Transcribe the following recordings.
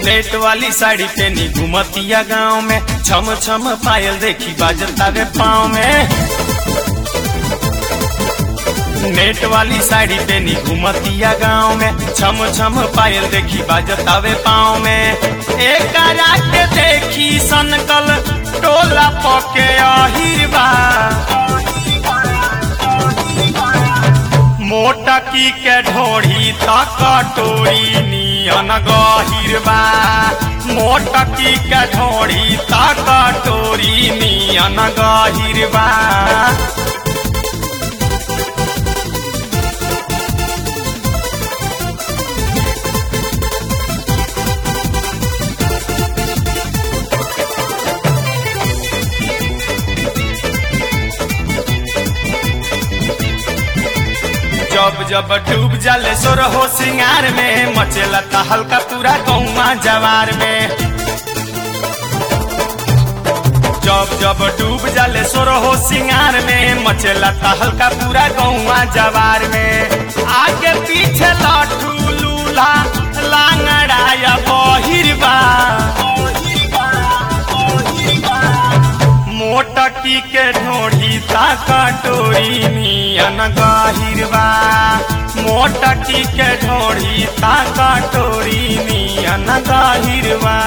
net वाली साड़ी पहनी घुमतिया गांव में छम छम पायल देखी बाजता वे पाँव में नेट वाली साड़ी पहनी घुमतिया गांव में छम छम पायल देखी बाजता वे पाँव में एक के देखी सनकल टोला पके अहिरबा मोटकी के ढोढ़ी तक टोरी नियन गहिरबा मोटकी के ढोढ़ी तक टोरी नियन गहिरबा जब जब डूब जाले सोर हो सिंगार में मचेला ता हल्का पूरा गौवा जवार में जब जब डूब जाले सोर हो सिंगार में मचेला ता हल्का पूरा गौवा जवार में आगे पीछे लाठू लूला लांगड़ा या बहिरबा मोटकी के ढोढ़ी ता कटोरी नियन गहिरबा मोटकी के ढोढ़ी ता कटोरी नियन गहिरबा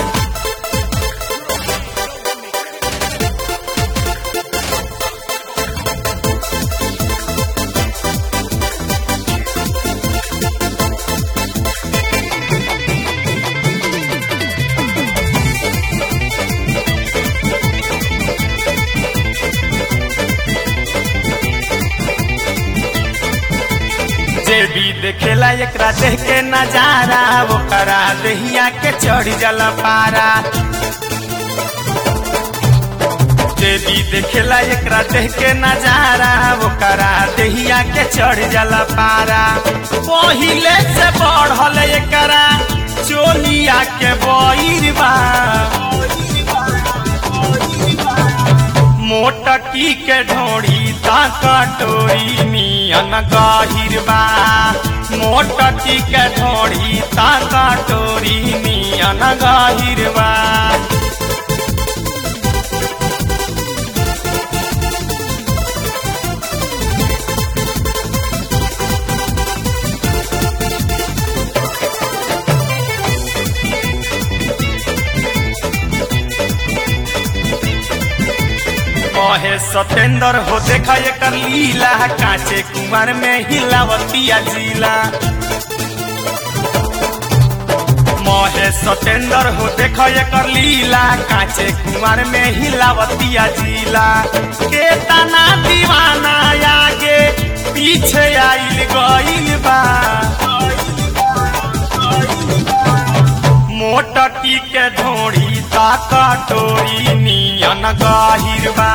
जे भी देखेला एकरा देख के नजारा वो करा दहिया के चढ़ जला पारा जे भी देखेला एकरा देख के नजारा वो करा दहिया के चढ़ जला पारा पहिले से बढ़ल एकरा चोलिया के बइरबा मोटकी के ढोढ़ी ता कटोरी नियन गहिरबा मोटकी के ढोढ़ी ता कटोरी नियन गहिरबा कहे सतेंद्र हो देखा एकर लीला कांचे कुमार में हिलावतिया जिला महे सतेंद्र हो देखा एकर लीला कांचे कुमार में हिलावतिया जिला के तना दीवाना आगे पीछे आइल गइल बा मोटकी के ढोढ़ी ता कटोरी नियन गहिरबा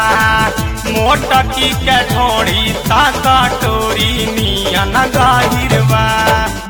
मोटकी के ढोढ़ी ता कटोरी नियन गहिरबा